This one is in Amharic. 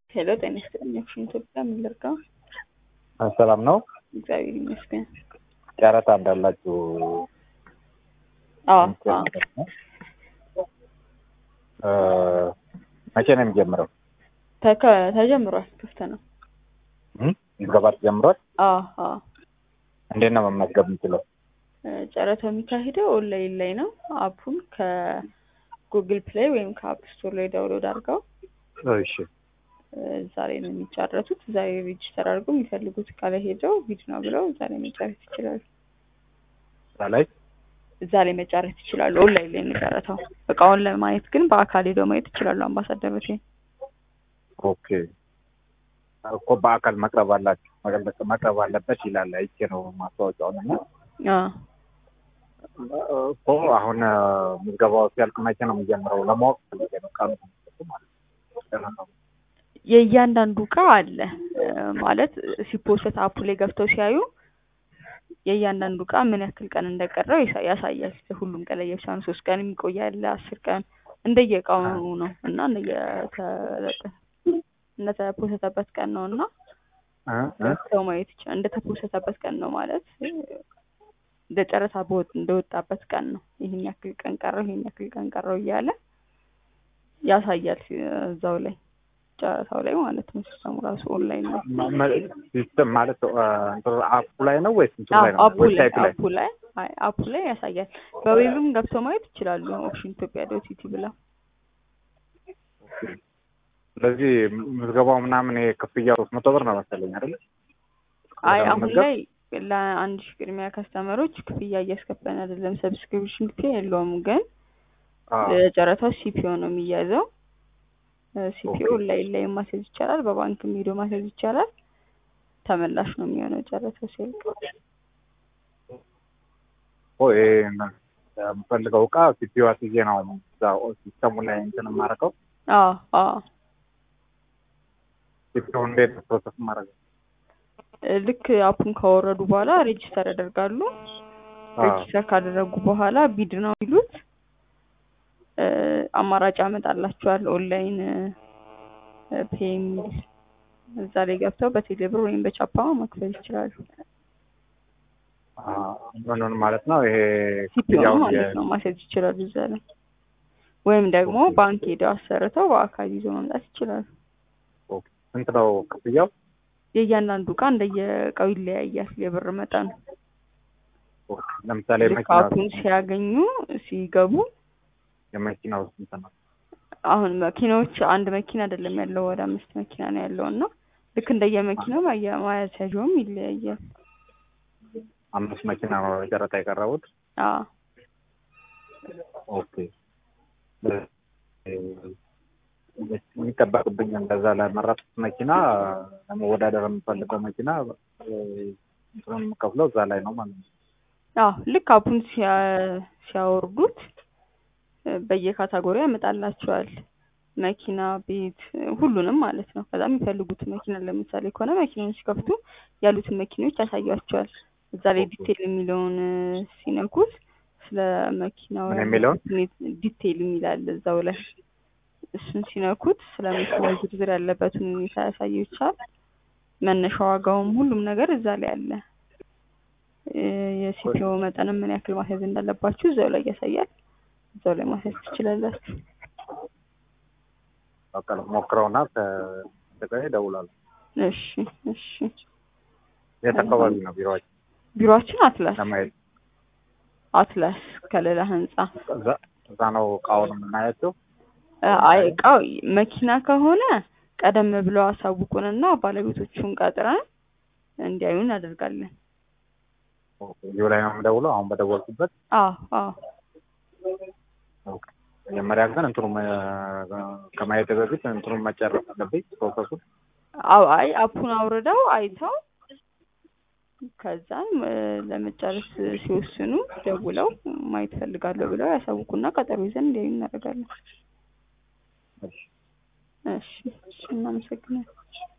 ሄሎ ጤና ይስጥልኝ። አክሽን ኢትዮጵያ ምን ልርዳው? ሰላም ነው። እግዚአብሔር ይመስገን። ጨረታ እንዳላችሁ አዎ እንትን አዎ። ነው። እ መቼ ነው የሚጀምረው? ተከ- ተጀምሯል። ክፍት ነው። እም? ምዝገባ ተጀምሯል። አዎ አዎ። እንዴት ነው መመዝገብ የምችለው? እ ጨረታው የሚካሄደው ኦንላይን ላይ ነው። አፑን ከጉግል ፕሌይ ወይም ከአፕ ስቶር ላይ ዳውንሎድ አድርገው እሺ እ እዛ ላይ ነው የሚጫረቱት። እዛ ላይ ሬጅስተር አድርገው የሚፈልጉት እቃ ላይ ሄደው ቢድ ነው ብለው እዛ ላይ መጫረት ይችላሉ። እዛ ላይ እዛ ላይ መጫረት ይችላሉ። ኦንላይን ላይ የሚጫረተው እቃውን ለማየት ግን በአካል ሄደው ማየት ይችላሉ። አምባሳደሮች ኦኬ እኮ በአካል መቅረብ አላችሁ መቅረብ- መቅረብ አለበት ይላል። አይቼ ነው ማስታወቂያውን እና እኮ አሁን እ ምዝገባው ሲያልቅ መቼ ነው የሚጀምረው ለማወቅ ፈልጌ ነው። ቀኑ ማለት ነው። የእያንዳንዱ እቃ አለ እ ማለት ሲፖስት አፑ ላይ ገብተው ሲያዩ የእያንዳንዱ እቃ ምን ያክል ቀን እንደቀረው ያሳ- ያሳያል። ሁሉም ቀን ለየብቻ ነው። ሶስት ቀን የሚቆይ አለ፣ አስር ቀን እንደየእቃው ነው እና እንደየተለጠ እንደተፖሰተበት ቀን ነው እና እ እ ገብተው ማየት ይችላል። እንደተፖሰተበት ቀን ነው ማለት እ እንደ ጨረታ በወጥ እንደወጣበት ቀን ነው። ይህን ያክል ቀን ቀረው፣ ይህን ያክል ቀን ቀረው እያለ ያሳያል እ እዛው ላይ ጨረታው ላይ ማለት ነው። ሲስተሙ ራሱ ኦንላይን ነው። መ- መ- ሲስተም ማለት እ እንትኑ አፑ ላይ ነው ወይስ እንትኑ ላይ ነው? አፑ ላይ ዌብሳይቱ ላይ አፑ ላይ አይ አፑ ላይ ያሳያል። በዌብም ገብተው ማየት ይችላሉ። ኦፕሽን ኢትዮጵያ ዶት ኢቲ ብለው ስለዚህ ምዝገባው ምናምን ይሄ ክፍያ ሶስት መቶ ብር ነው መሰለኝ አይደል? አይ አሁን ለመመዝገብ? ላይ ለአንድ ሺህ ቅድሚያ ከስተመሮች ክፍያ እያስከፈልን አይደለም። ሰብስክሪፕሽን ክፍያ የለውም፣ ግን አዎ። ለጨረታው ሲፒኦ ነው የሚያዘው። ሲፒኦ ኦኬ። ላይ ላይ ማስያዝ ይቻላል። በባንክም ሄዶ ማስያዝ ይቻላል። ተመላሽ ነው የሚሆነው ጨረታው ሲያልቅ። ኦ ይሄ ነ- የምፈልገው እቃ ሲፒዩ አስይዤ ነው እዛ ሲስተሙ ላይ እንትን የማደርገው። አዎ አዎ ሲፒዩ እንዴት ነው ፕሮሰስ የማደርገው? እ ልክ አፑን ካወረዱ በኋላ ሬጅስተር ያደርጋሉ። አዎ። ሬጅስተር ካደረጉ በኋላ ቢድ ነው የሚሉት እ አማራጭ ያመጣላቸዋል። ኦንላይን ፔ የሚል እዛ ላይ ገብተው በቴሌብር ወይም በቻፓ መክፈል ይችላሉ። አዎ። ምኑን ማለት ነው ይሄ ሲፒኦ ክፍያውን ማለት የ- ነው ማስያዝ ይችላሉ እዛ ላይ ወይም ደግሞ ኦኬ። ባንክ ሄደው አሰርተው በአካል ይዞ መምጣት ይችላሉ። ኦኬ። ስንት ነው ክፍያው? የእያንዳንዱ እቃ እንደየእቃው ይለያያል የብር መጠኑ። ኦኬ። ለምሳሌ ልክ መኪና አፑን ሲያገኙ ሲገቡ የመኪናው ስንት ነው? አሁን መኪናዎች አንድ መኪና አይደለም ያለው ወደ አምስት መኪና ነው ያለው እና ልክ እንደየመኪናው ማያ- ማያያዣውም ይለያያል። አምስት መኪና ነው ጨረታ የቀረቡት። አዎ ኦኬ። የሚጠበቅብኝ እንደዛ ለመረጥኩት መኪና ለመወዳደር የምፈልገው መኪና እ፣ እንትኑን የምከፍለው እዛ ላይ ነው ማለት ነው። አዎ ልክ አፑን ሲያ- ሲያወርዱት እ፣ በየካታጎሪ ያመጣላቸዋል። መኪና፣ ቤት እ፣ ሁሉንም ማለት ነው። ከዛ የሚፈልጉት መኪና ለምሳሌ ከሆነ መኪናውን ሲከፍቱ ያሉትን መኪኖች ያሳያቸዋል። እዛ ላይ ኦኬ። ዲቴይል የሚለውን እ፣ ሲነኩት ስለ መኪናው ምን ያለው የሚለውን? ሁኔታ ዲቴይል የሚላል እዛው ላይ እሱን ሲነኩት ስለ መኪናው ዝርዝር ያለበትን ሁኔታ ያሳየቻል። መነሻ ዋጋውም ሁሉም ነገር እዛ ላይ አለ። እ፣ የሲፒኦ መጠንም ምን ያክል ማስያዝ እንዳለባችሁ እዛው ላይ ያሳያል። እዛው ላይ ማስያዝ ትችላላችሁ። በቃ ሞክረውና ከደቀ ይደውላሉ። እሺ እሺ። የት አካባቢ ነው ቢሮዎች ቢሮአችን አትላስ ለማየት? አትላስ ከሌላ ህንጻ እዛ እዛ ነው እቃውን የምናያቸው። እ፣ አይ እቃው መኪና ከሆነ ቀደም ብለው አሳውቁንና ባለቤቶቹን ቀጥረን እንዲያዩ እናደርጋለን። እዚሁ ላይ ነው የምደውለው አሁን በደወልኩበት። አዎ አዎ ኦኬ። መጀመሪያ ግን እንትኑ ከማየት በፊት እንትኑን መጨረስ አለብኝ ፕሮሰሱን። አዎ አይ አፑን አውርደው አይተው ከዛም እ፣ ለመጨረስ ሲወስኑ ደውለው ማየት ፈልጋለሁ ብለው ያሳውቁና ቀጠሮ ይዘን እንዲያዩ እናደርጋለን። እሺ። እሺ እሺ፣ እናመሰግናለን።